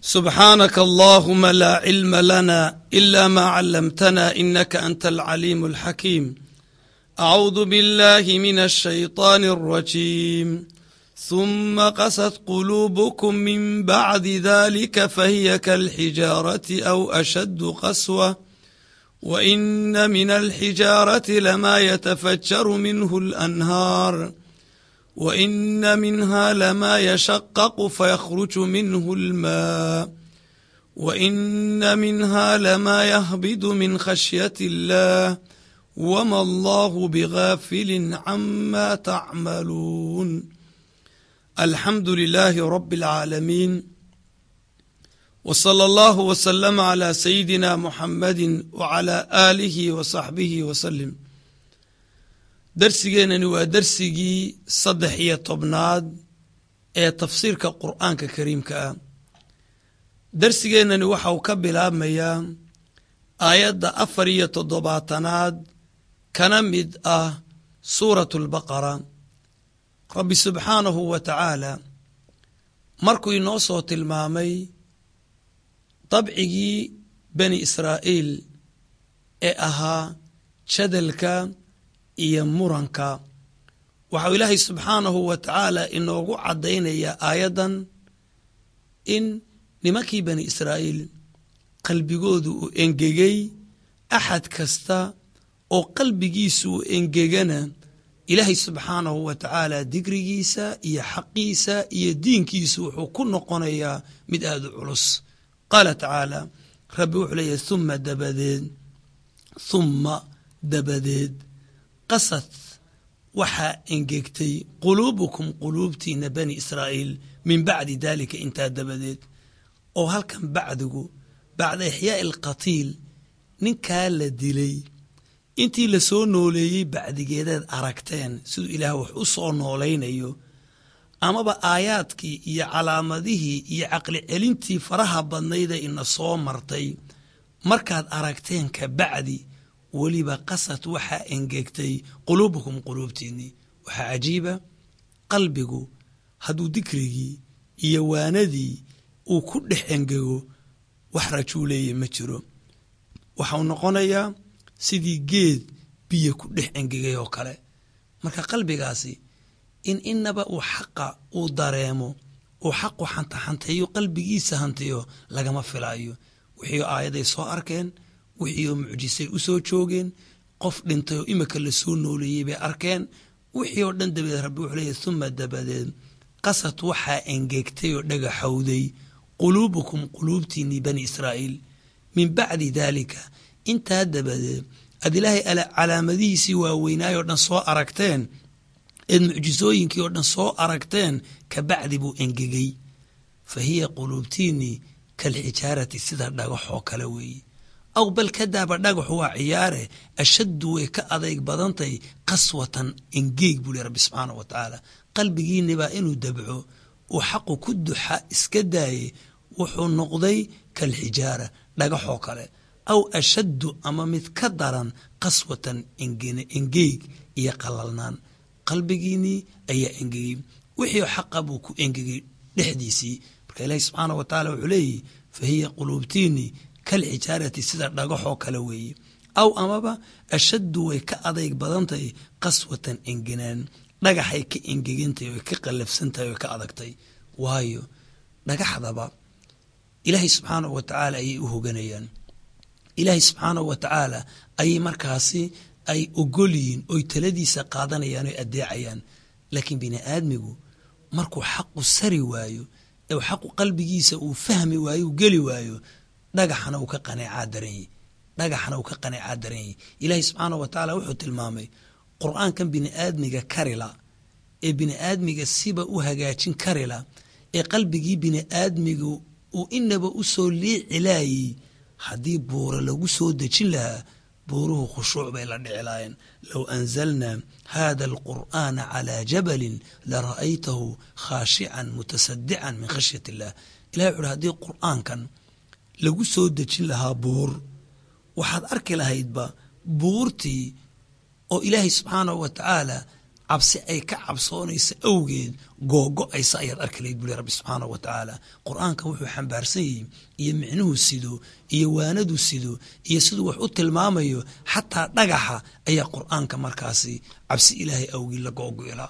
سبحانك اللهم لا علم لنا إلا ما علمتنا إنك أنت العليم الحكيم أعوذ بالله من الشيطان الرجيم ثم قست قلوبكم من بعد ذلك فهي كالحجارة أو أشد قسوة وإن من الحجارة لما يتفجر منه الأنهار وإن منها لما يشقق فيخرج منه الماء وإن منها لما يهبد من خشية الله وما الله بغافل عما تعملون الحمد لله رب العالمين وصلى الله وسلم على سيدنا محمد وعلى آله وصحبه وسلم darsigeennani waa darsigii saddex iyo tobnaad ee tafsiirka qur'aanka kariimka ah darsigeennani waxa uu ka bilaabmayaa aayadda afar iyo toddobaatanaad kana mid ah suuratu albaqara rabbi subxaanahu wa tacaala markuu inoo soo tilmaamay dabcigii bani israa'iil ee ahaa jadalka iyo muranka waxau ilaahay subxaanahu wa tacaala inoogu caddaynayaa aayaddan in nimankii bani israa'iil qalbigoodu uu engegay axad kasta oo qalbigiisu uu engegana ilaahay subxaanahu wa tacaala digrigiisa iyo xaqiisa iyo diinkiisu wuxuu ku noqonayaa mid aada u culus qaala tacaala rabbi wuxuu leeyahay humma dabadeed humma dabadeed qasad waxaa engegtay quluubukum quluubtiina bani israa'iil min bacdi daalika intaa dabadeed oo halkan bacdigu bacda ixyaa'i alqatiil ninkaa la dilay intii la soo nooleeyey bacdigeedaad aragteen siduu ilaah wax u soo noolaynayo amaba aayaadkii iyo calaamadihii iyo caqli celintii faraha badnaydee ina soo martay markaad aragteen ka bacdi weliba qasad waxaa engegtay quluubukum quluubtiinnii waxaa cajiiba qalbigu hadduu dikrigii iyo waanadii uu ku dhex engego wax rajuuleeye ma jiro waxau noqonayaa sidii geed biyo ku dhex engegay oo kale marka qalbigaasi in inaba uu xaqa uu dareemo uu xaqu xantaxanteeyo qalbigiisa hantiyo lagama filaayo wixii aayaday soo arkeen wixii oo mucjisay u soo joogeen qof dhintay oo imika la soo nooleeyey bay arkeen wixii oo dhan dabadeed rabbi wuxuu leeyahy humma dabadeed qasad waxaa engegtay oo dhagaxowday quluubukum quluubtiinnii bani israa'iil min bacdi daalika intaa dabadeed aad ilaahay calaamadihiisii waaweynaayoo dhan soo aragteen eed mucjisooyinkii oo dhan soo aragteen ka bacdi buu engegey fa hiya quluubtiinnii kalxijaarati sida dhagaxoo kale weeye aw bal ka daaba dhagaxu waa ciyaare ashaddu way ka adayg badantay qaswatan engeeg buu leh rabbi subxaanah wa tacaala qalbigiinibaa inuu dabco uu xaqu ku duxa iska daaye wuxuu noqday kalxijaara dhagaxoo kale aw ashaddu ama mid ka daran qaswatan engeeg iyo qalalnaan qalbigiinnii ayaa engegey wixii xaqa buu ku engegay dhexdiisii marka ilaahi subxaanah wa tacaala wuxuu leeyihi fa hiya quluubtiinnii kalxijaarati sida dhagaxoo kale weeye aw amaba ashaddu way ka adayg badantahay qaswatan engenaan dhagaxay ka engegantahay oy ka qallafsantahay oy ka adagtay waayo dhagaxdaba ilaahay subxaanahu wa tacaala ayay u hoganayaan ilaahay subxaanahu wa tacaala ayay markaasi ay ogolyihiin oy taladiisa qaadanayaan oy addeecayaan laakiin bini aadmigu markuu xaqu sari waayo ee xaqu qalbigiisa uu fahmi waayo uu geli waayo dhagaxana uu ka qaneecaa daranyey dhagaxana uu ka qaneecaa daranyey ilaahay subxaanah wa tacaala wuxuu tilmaamay qur'aankan bini aadmiga karila ee bini aadmiga siba u hagaajin karila ee qalbigii bini aadmiga uu inaba u soo liici laayey haddii buura lagu soo dejin lahaa buuruhu khushuuc bay la dhici laayeen low anzalnaa hada alqur'aana calaa jabalin lara'aytahu khaashican mutasadican min khashyat illah ilahay wuxuuhi haddii qur'aankan lagu soo dejin lahaa buur waxaad arki lahaydba buurtii oo ilaahay subxaanahu wa tacaala cabsi ay ka cabsoonaysa awgeed googo-aysa ayaad arki layd buli rabbi subxaanahu wa tacaala qur-aanka wuxuu xambaarsan yahay iyo micnuhu sido iyo waanadu sido iyo siduu wax u tilmaamayo xataa dhagaxa ayaa qur-aanka markaasi cabsi ilaahay awgeed la googo-ilaa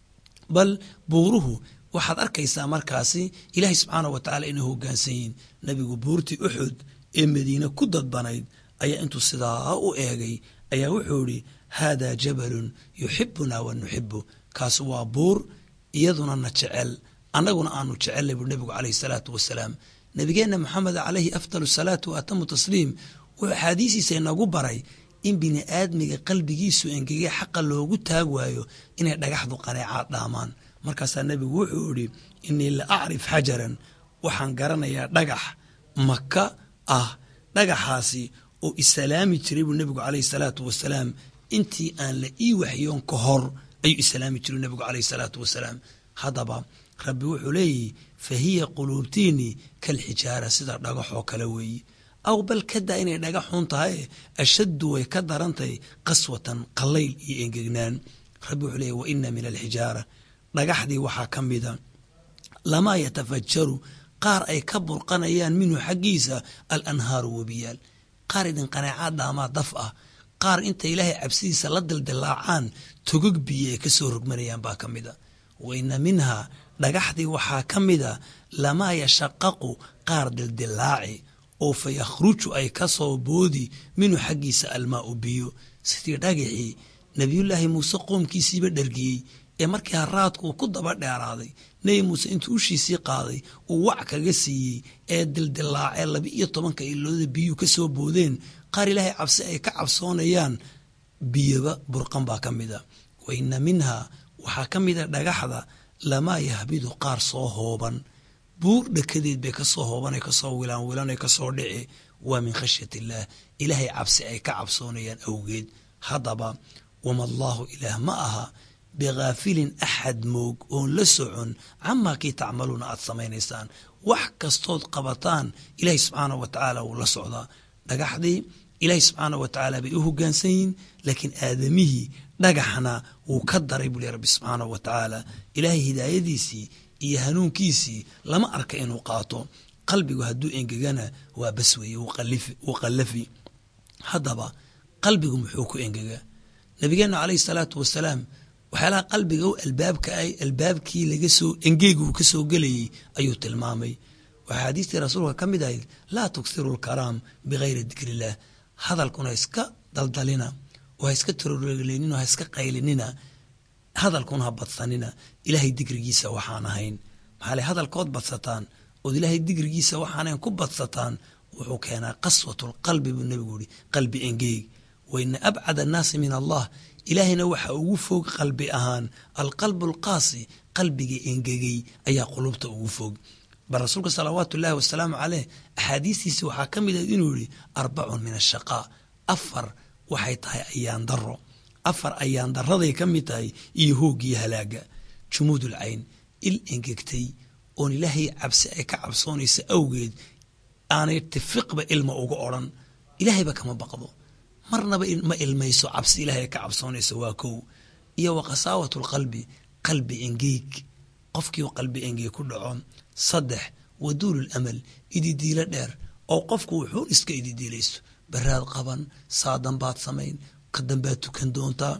bal buuruhu waxaad arkaysaa markaasi ilaahay subxaanahu wa tacaala inay hogaansan yihiin nabigu buurtii uxud ee madiine ku dadbanayd ayaa intuu sidaa u eegay ayaa wuxuu idhi haadaa jabalun yuxibunaa wa nuxibu kaas waa buur iyaduna na jecel annaguna aanu jecelnay buu nebigu caleyhi salaatu wasalaam nabigeenna maxamed caleyhi afdal salaatu wa atamu tasliim wuxuu axaadiisiisa inagu baray in bini aadmiga qalbigiisu engegay xaqa loogu taag waayo inay dhagaxdu qaneecaad dhaamaan markaasaa nebigu wuxuu idhi inii la acrif xajaran waxaan garanayaa dhagax maka ah dhagaxaasi oo isalaami jiray buu nebigu caleyhi salaatu wasalaam intii aan la ii waxyoon ka hor ayuu islaami jiru nebigu caleyhi salaatu wasalaam haddaba rabbi wuxuu leeyihi fa hiya quluubtiinii kalxijaara sida dhagaxoo kale weeye aw bal kadaa inay dhagaxun tahay ashaddu way ka darantahay qaswatan qallayl iyo engegnaan rabbi wuxuu leeyahy wa ina min alxijaara dhagaxdii waxaa ka mida lamaa yatafajaru qaar ay ka burqanayaan minhu xaggiisa alanhaaru webiyaal qaar idin qanaacaad dhaamaa daf ah qaar inta ilaahay cabsidiisa la dildilaacaan togog biyo ay ka soo rogmanayaan baa ka mid a wa ina minhaa dhagaxdii waxaa ka mida lamaa yashaqaqu qaar dildilaaci oo fa yakhruju ay ka soo boodi minhu xaggiisa almaau biyo sidii dhagaxii nebiyullaahi muuse qoomkiisiiba dhergiyey ee markii haraadku uu ku daba dheeraaday nebi muuse intuu ushiisii qaaday uu wac kaga siiyey ee dildilaacee laba iyo tobanka ilooda biyuu ka soo boodeen qaar ilaahay cabsi ay ka cabsoonayaan biyoba burqan baa ka mida wa ina minhaa waxaa ka mida dhagaxda lamaa yahbidu qaar soo hooban buur dhakadeed bay kasoo hooban kasoo wilaan wilan kasoo dhici waa min khashyat illaah ilaahay cabsi ay ka cabsoonayaan awgeed haddaba wama allaahu ilaah ma aha bikaafilin axad moog oon la socon camaa kii tacmaluuna aad samaynaysaan wax kastood qabataan ilaahay subxaanah wa tacaala wuu la socdaa dhagaxdii ilaahay subxaanah wa tacaala bay u hogaansan yihiin laakiin aadamihii dhagaxna wuu ka daray buu leh rabbi subxaanah wa tacaala ilaahay hidaayadiisii iyo hanuunkiisii lama arka inuu qaato qalbigu hadduu engegana waa bas weeye wuu qallafi haddaba qalbigu muxuu ku engegaa nabigeenna caleyhi salaatu wasalaam waxyaalaha qalbiga u albaabka ay albaabkii laga soo engeegu ka soo gelayey ayuu tilmaamay waxaa xadiistii rasuulka ka mid ahayd laa tuksiru lkaraam bikayri dikrillaah hadalkuna ha iska daldalina oo ha iska taroreelinina ha iska qaylinina hadalkuna ha badsanina ilaahay dikrigiisa waxaan ahayn maxaa le hadalkood badsataan ood ilaahay dikrigiisa waxaanahayn ku badsataan wuxuu keenaa qaswatulqalbi buu nebigu yihi qalbi engeeg wa ina abcad annaasi min allah ilaahayna waxa ugu fog qalbi ahaan alqalbu alqaasi qalbiga engegey ayaa qulubta ugu fog bal rasuulka salawaatu ullaahi wasalaamu caleyh axaadiistiisi waxaa ka mid ah inuu yihi arbacun min ashaqaa afar waxay tahay ayaan daro afar ayaan daraday ka mid tahay iyo hooggiyo halaaga jumuudul cayn il engegtay oon ilaahay cabsi ay ka cabsoonaysa awgeed aanay tifiqba ilma uga odran ilaahayba kama baqdo marnaba ma ilmayso cabsi ilaahay ka cabsoonaysa waa kow iyo wa khasaawat lqalbi qalbi engeeg qofkii qalbi engeeg ku dhaco saddex waduulul amal ididiilo dheer oo qofku wuxuun iska ididiilaysto baraad qaban saadan baad samayn ka dambaad tukan doontaa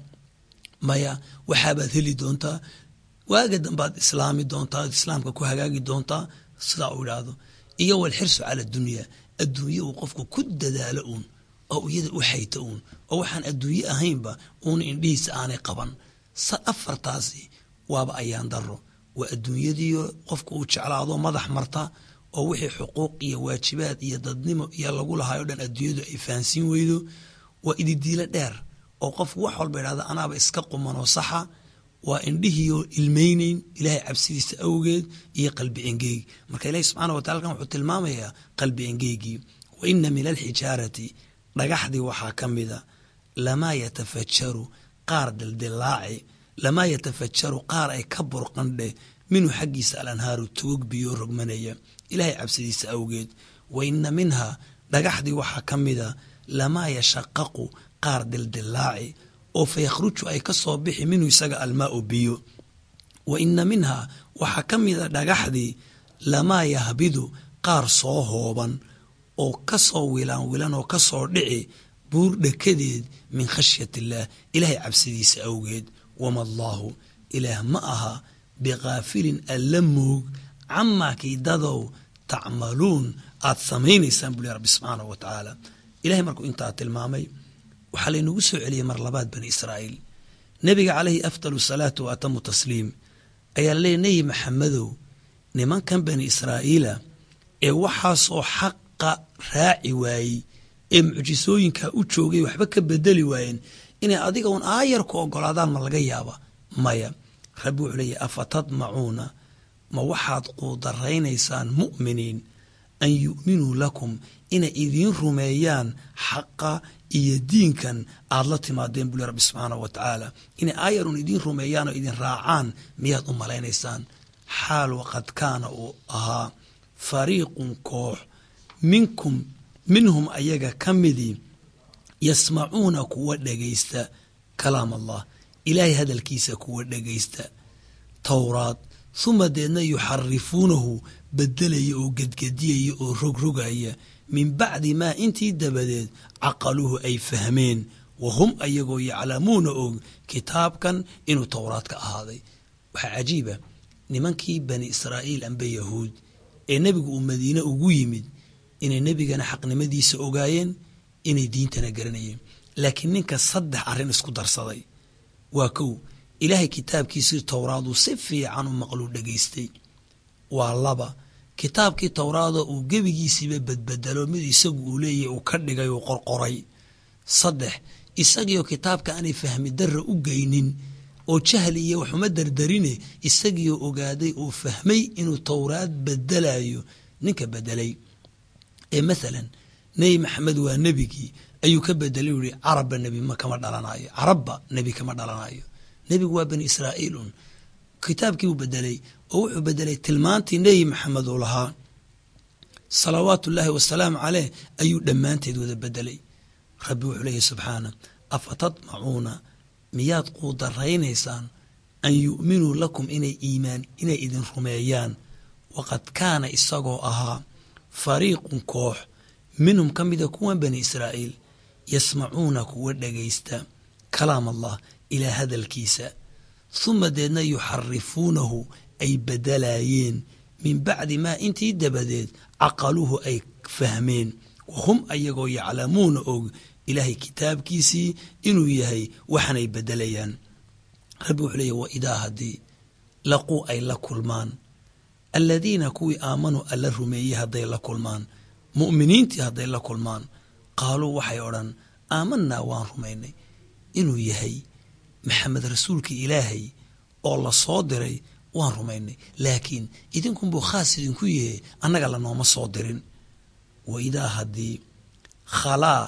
maya waxaabaad heli doontaa waaga dambaad islaami doontaa islaamka ku hagaagi doontaa sidaa uu idhaahdo iyo walxirsu cala dunya adduunye uu qofku ku dadaalo uun oo iyada u xayta uun oo waxaan adduunye ahaynba uuna indhihiisa aanay qaban afartaasi waaba ayaan daro waa adduunyadiio qofku uu jeclaado madax marta oo wixii xuquuq iyo waajibaad iyo dadnimo iyo lagu lahayo dhan adduunyadu ay fahansiin weydo waa ididiilo dheer oo qofku wax walba idhahda anaaba iska qumanoo saxa waa indhihiioo ilmayneyn ilaahay cabsidiisa awgeed iyo qalbi engeeg marka ilahi subxana watala kan wuxuu tilmaamayaa qalbi engeegii wa ina min alxijaarati dhagaxdii waxaa ka mida lamaa yatafajaru qaar dildilaaci lamaa yatafajaru qaar ay ka burqandheh minhu xaggiisa alanhaaru tugog biyo rogmanaya ilaahay cabsidiisa awgeed wa ina minhaa dhagaxdii waxaa ka mida lamaa yashaqaqu qaar dildilaaci oo fa yakhruju ay ka soo bixi minhu isaga almaau biyo wa ina minhaa waxaa ka mida dhagaxdii lamaa yahbidu qaar soo hooban oo ka soo wilaan wilan oo ka soo dhici buur dhekadeed min khashyat illaah ilaahay cabsidiisa awgeed wama allaahu ilaah ma aha bikaafilin alla moog camaa kiidadow tacmaluun aad samaynaysaan buli rabbi subxaanahu wa tacaala ilahay markuu intaa tilmaamay waxaa laynagu soo celiyey mar labaad bani israa'iil nebiga calayhi afdalu salaatu wa atamu tasliim ayaa laleeyay nebi maxamedow nimankan bani israa'iila ee waxaasoo xaqa raaci waayey ee mucjisooyinkaa u joogay waxba ka bedeli waayeen inay adiga un aayar ku ogolaadaan ma laga yaaba maya rabbi wuxuu leeyahy afa tadmacuuna ma waxaad quudaraynaysaan mu'miniin an yu'minuu lakum inay idiin rumeeyaan xaqa iyo diinkan aad la timaadeen buli rabbi subxaanahu wa tacaala inay aayarun idiin rumeeyaan oo idin raacaan miyaad u malaynaysaan xaal waqad kaana uu ahaa fariiqun koox minkum minhum ayaga ka midii yasmacuuna kuwa dhegaysta kalaam allah ilaahay hadalkiisa kuwa dhegaysta towraad huma deedna yuxarifuunahu bedelaya oo gedgediyaya oo rogrogaya min bacdi maa intii dabadeed caqaluuhu ay fahmeen wa hum ayagoo yaclamuuna og kitaabkan inuu towraad ka ahaaday waxaa cajiiba nimankii bani israa'iil amba yahuud ee nebigu uu madiine ugu yimid inay nebigana xaqnimadiisa ogaayeen inay diintana garanayeen laakiin ninka saddex arrin isku darsaday waa kow ilaahay kitaabkiisii towraaduu si fiican u maqluu dhegaystay waa laba kitaabkii towraada uu gebigiisiiba badbedelo mid isagu uu leeyahy uu ka dhigay uu qorqoray saddex isagiioo kitaabka aanay fahmi darra u geynin oo jahli iyo waxuma dardarine isagiioo ogaaday uu fahmay inuu towraad bedelayo ninka bedelay ee mathalan nebi maxamed waa nebigii ayuu ka bedelay u yihi carabba nebi ma kama dhalanayo carabba nebi kama dhalanayo nebigu waa bani israa'iil un kitaabkii uu bedelay oo wuxuu bedelay tilmaantii nebi maxamed uu lahaa salawaatu ullaahi wasalaamu caleyh ayuu dhammaanteed wada bedelay rabbi wuxuu leeyahy subxaana afa tadmacuuna miyaad quudaraynaysaan an yu'minuu lakum inay iimaan inay idin rumeeyaan waqad kaana isagoo ahaa fariiqun koox minhum ka mida kuwan bani israa'iil yasmacuuna kuwa dhegaysta kalaam allah ilaa hadalkiisa huma deedna yuxarifuunahu ay bedelaayeen min bacdi maa intii dabadeed caqaluhu ay fahmeen wahum ayagoo yaclamuuna og ilaahay kitaabkiisii inuu yahay waxanay bedelayaan rabbi wuxuu leeyahy wa idaa haddii laquu ay la kulmaan aladiina kuwii aamanuu alla rumeeyey hadday la kulmaan mu'miniintii hadday la kulmaan qaaluu waxay odhan aamanaa waan rumaynay inuu yahay maxamed rasuulkii ilaahay oo la soo diray waan rumaynay laakiin idinkunbuu khaas idinku yahe annaga lanooma soo dirin wa idaa haddii khalaa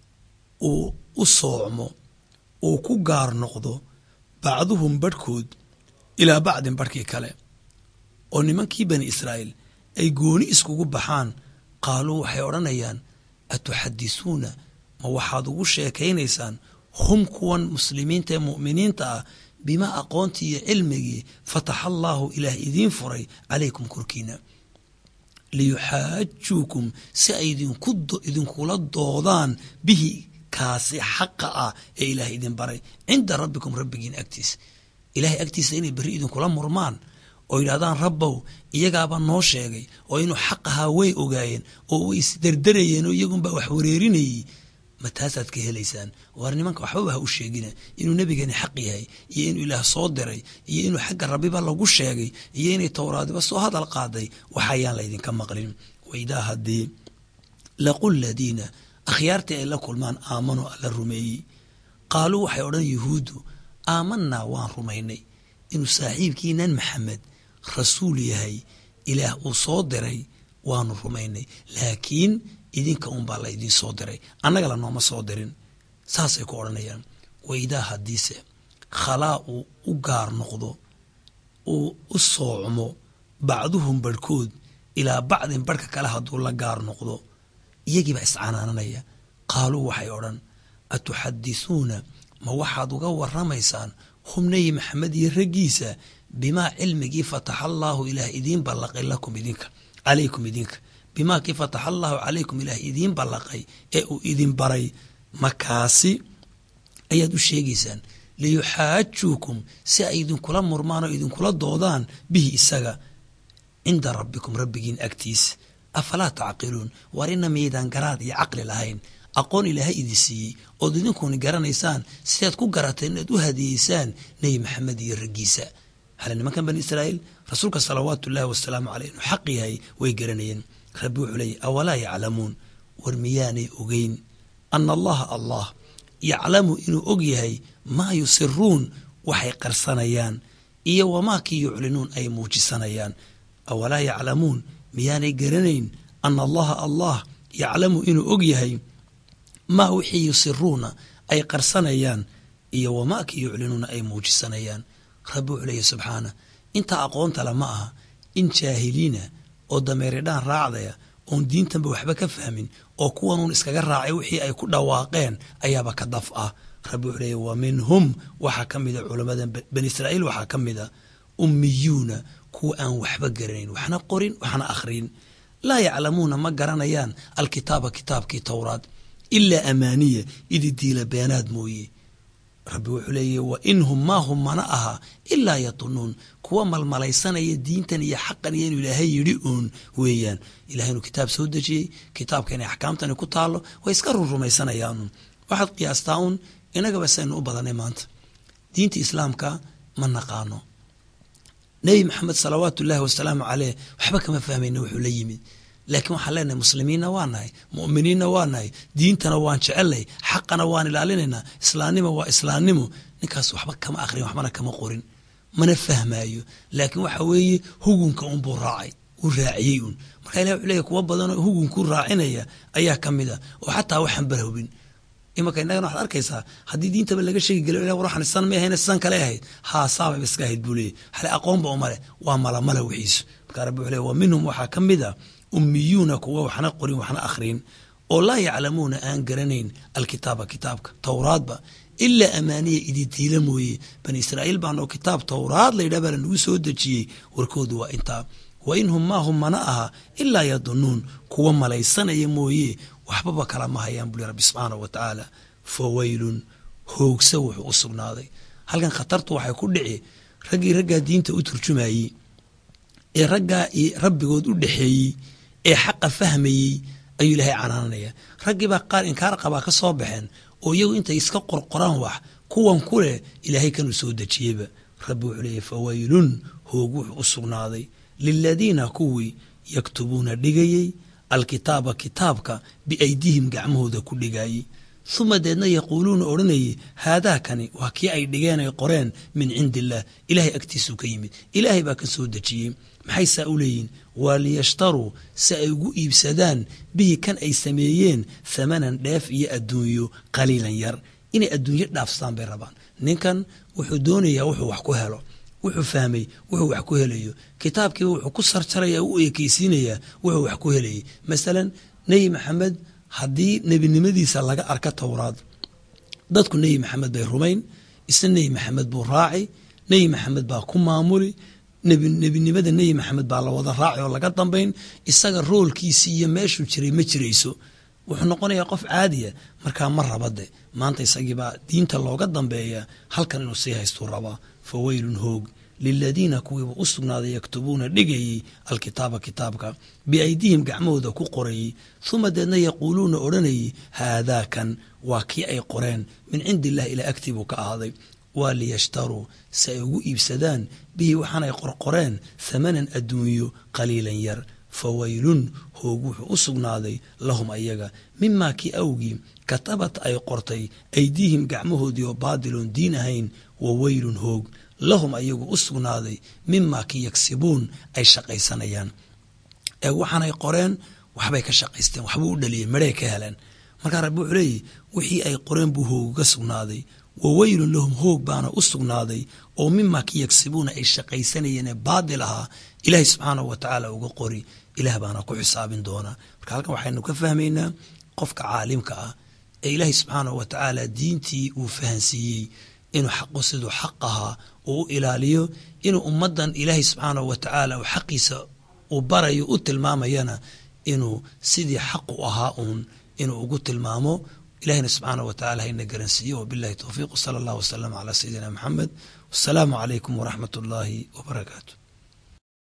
uu u soocmo uu ku gaar noqdo bacduhum barhkood ilaa bacdin barhkii kale oo nimankii bani israa'iil ay gooni iskugu baxaan qaaluu waxay odhanayaan atuxadisuuna ma waxaad ugu sheekaynaysaan hum kuwan muslimiinta ee mu'miniinta ah bimaa aqoontii iyo cilmigii fataxa allaahu ilaah idiin furay calaykum korkiina liyuxaajuukum si ay idinkula doodaan bihi kaasi xaqa ah ee ilaah idin baray cinda rabbikum rabbigiin agtiisa ilahay agtiisa inay berri idinkula murmaan oo yidhahdaan rabbow iyagaaba noo sheegay oo inuu xaq ahaa way ogaayeen oo way isderderayeen oo iyagunbaa wax wareerinayey ma taasaad ka helaysaan waar nimanka waxbaba ha u sheegina inuu nebigani xaq yahay iyo inuu ilaah soo diray iyo inuu xagga rabbiba lagu sheegay iyo inay towraadiba soo hadal qaaday waxayaan laydinka maqlin waidaa haddii laqu ladiina akhyaartii ay la kulmaan aamanuu alla rumeeyey qaaluu waxay odhan yuhuuddu aamanaa waan rumaynay inuu saaxiibkiinan maxamed rasuul yahay ilaah uu soo diray waanu rumaynay laakiin idinka unbaa laydiin soo diray annaga lanooma soo dirin saasay ku odhanayaan waidaa haddiise khalaa uu u gaar noqdo uu u soocmo bacduhum barhkood ilaa bacdin barhka kale hadduu la gaar noqdo iyagiibaa iscanaananaya qaaluu waxay odhan atuxadisuuna ma waxaad uga waramaysaan hum nebi maxamed iyo raggiisa bimaa cilmigii fataxa allaahu ilaah idiin ballaqay lakum idinka calaykum idinka bimaa kii fataxa allaahu calaykum ilaah idiin ballaqay ee uu idin baray makaasi ayaad u sheegaysaan liyuxaajuukum si ay idinkula murmaan oo idinkula doodaan bihi isaga cinda rabbikum rabbigiin agtiisa afalaa tacqiluun waar ina miyaydaan garaad iyo caqli lahayn aqoon ilaahay idin siiyey ood idinkuni garanaysaan sidaad ku garateen inaad u hadiyeysaan nebi maxamed iyo raggiisa hale nimankan bani israa'iil rasuulka salawaatu ullaahi wasalaamu caleyh inuu xaq yahay way garanayeen rabbi wuxuu leeyay awalaa yaclamuun war miyaanay ogeyn ana allaha allah yaclamu inuu og yahay maa yusiruun waxay qarsanayaan iyo wamaa kii yuclinuun ay muujisanayaan awalaa yaclamuun miyaanay garanayn ana allaha allah yaclamu inuu og yahay maa wixii yusiruuna ay qarsanayaan iyo wamaa kii yuclinuuna ay muujisanayaan rabbi wuxuu leeyahy subxaana intaa aqoonta le ma aha in jaahiliina oo dameeridhaan raacdaya oon diintanba waxba ka fahmin oo kuwanuun iskaga raacay wixii ay ku dhawaaqeen ayaaba ka daf ah rabbi wuxuu leeyahy wa minhum waxaa ka mida culamada bani israa'iil waxaa ka mida ummiyuuna kuwa aan waxba garanayn waxna qorin waxna akhrin laa yaclamuuna ma garanayaan alkitaaba kitaabkii towraad ilaa amaaniya idi diila beenaad mooye rabbi wuxuu leeyahy wa inhum maa hum mana aha ilaa yatunuun kuwa malmalaysanaya diintan iyo xaqan iyo inuu ilaahay yidhi uun weeyaan ilahay inuu kitaab soo dejiyey kitaabka inay axkaamtani ku taallo way iska rurrumaysanayaan waxaad qiyaastaa uun inagaba saynu u badanay maanta diinta islaamka ma naqaano nebi maxamed salawaatu ullaahi wasalaamu caleyh waxba kama fahmayna wuxuu la yimid laakiin waxaan leenahay muslimiinna waa nahay mu'miniinna waa nahay diintana waan jecelnay xaqana waan ilaalinaynaa islaamnimo waa islaamnimo ninkaas waxba kama aqrin waxbana kama qorin mana fahmaayo laakiin waxa weeye hugunka unbuu raacay uu raaciyey un marka ilah wuxuu leeyahy kuwa badanoo hugunkuu raacinaya ayaa ka mid a oo xataa waxaan barhobin imanka innagana waxaad arkaysaa haddii diintaba laga sheegi geliyo ilah waxaan san ma ahayna sidan kale ahayd haa saabay iska ahayd buu leeyahy hale aqoonba uma leh waa malamala wixiisu marka rabbi wuxuu leeyahy wa minhum waxaa ka mid a ummiyuuna kuwa waxna qorin waxna akhrin oo laa yaclamuuna aan garanayn alkitaaba kitaabka towraadba ilaa amaaniya ididiila mooye bani israa'iil baanoo kitaab towraad laydhah baa lanagu soo dejiyey warkoodu waa intaa wa inhum maa hum mana aha ilaa yadunuun kuwa malaysanaya mooye waxbaba kala ma hayaan buli rabbi subxaanahu wa tacaala fa weylun hoogsa wuxuu u sugnaaday halkan khatartu waxay ku dhici raggii raggaa diinta u turjumayey ee raggaa rabbigood u dhexeeyey ee xaqa fahmayey ayuu ilaahay canaananaya raggiibaa qaar inkaar qabaa ka soo baxeen oo iyagu intay iska qorqoraan wax kuwan ku leh ilaahay kanuu soo dejiyeyba rabbi wuxuu leeyahy fawaylun hoog wuxuu u sugnaaday liladiina kuwii yaktubuuna dhigayey alkitaaba kitaabka biaydihim gacmahooda ku dhigayey uma deedna yaquuluuna odhanayey haadaakani waa kii ay dhigeen ay qoreen min cindi illaah ilaahay agtiisuu ka yimid ilaahay baa ka soo dejiyey maxay saa u leeyihin waa liyashtaruu si ay ugu iibsadaan bihi kan ay sameeyeen thamanan dheef iyo adduunyo qaliilan yar inay adduunyo dhaafstaan bay rabaan ninkan wuxuu doonayaa wuxuu wax ku helo wuxuu fahmay wuxuu wax ku helayo kitaabkiiba wuxuu ku sarjaraya u ekeysiinayaa wuxuu wax ku helayay masalan nebi maxamed haddii nebinimadiisa laga arka towraad dadku nebi maxamed bay rumayn isna nebi maxamed buu raaci nebi maxamed baa ku maamuli nebinimada nebi maxamed baa la wada raaci oo laga dambayn isaga roolkiisii iyo meeshuu jiray ma jirayso wuxuu noqonayaa qof caadiya markaa ma rabade maanta isagiibaa diinta looga dambeeya halkan inuu sii haystuu rabaa fa weylun hoog liladiina kuwiiba u sugnaaday yaktubuuna dhigayey alkitaaba kitaabka biaydihim gacmahooda ku qorayey uma deedna yaquuluuna odhanayey haadaakan waa kii ay qoreen min cindi illahi ilaa agtii buu ka ahaaday waa liyashtaruu si ay ugu iibsadaan bihi waxaanay qorqoreen thamanan adduunyo qaliilan yar fawaylun hoog wuxuu u sugnaaday lahum ayaga mimaa kii awgii katabat ay qortay aydiihim gacmahoodii oo baadiloon diin ahayn wa weylun hoog lahum ayagu u sugnaaday mimaa kii yagsibuun ay shaqaysanayaan ee waxaanay qoreen waxbay ka shaqaysteen waxbuu u dhaliyeen medhay ka heleen markaa rabbi wuxuu leeyahy wixii ay qoreen buu hoogaga sugnaaday wa weylun lahum hoog baana u sugnaaday oo mimaa kii yagsibuuna ay shaqaysanayeen ee baadil ahaa ilaahay subxaanahu wa tacaala uga qori ilaah baana ku xisaabin doonaa marka halkan waxaynu ka fahmaynaa qofka caalimka ah ee ilaahay subxaanahu wa tacaala diintii uu fahansiiyey inuu xaqu siduu xaq ahaa uu u ilaaliyo inuu ummaddan ilaahay subxaanahu wa tacaala uu xaqiisa uu barayo u tilmaamayana inuu sidii xaqu ahaa uun inuu ugu tilmaamo ilahina subxaanahu wa tacala hayna garansiiyo wabillahi towfiiq wsala allah wasalama calaa sayidina maxamed wasalaamu calaykum waraxmat ullaahi wabarakaatu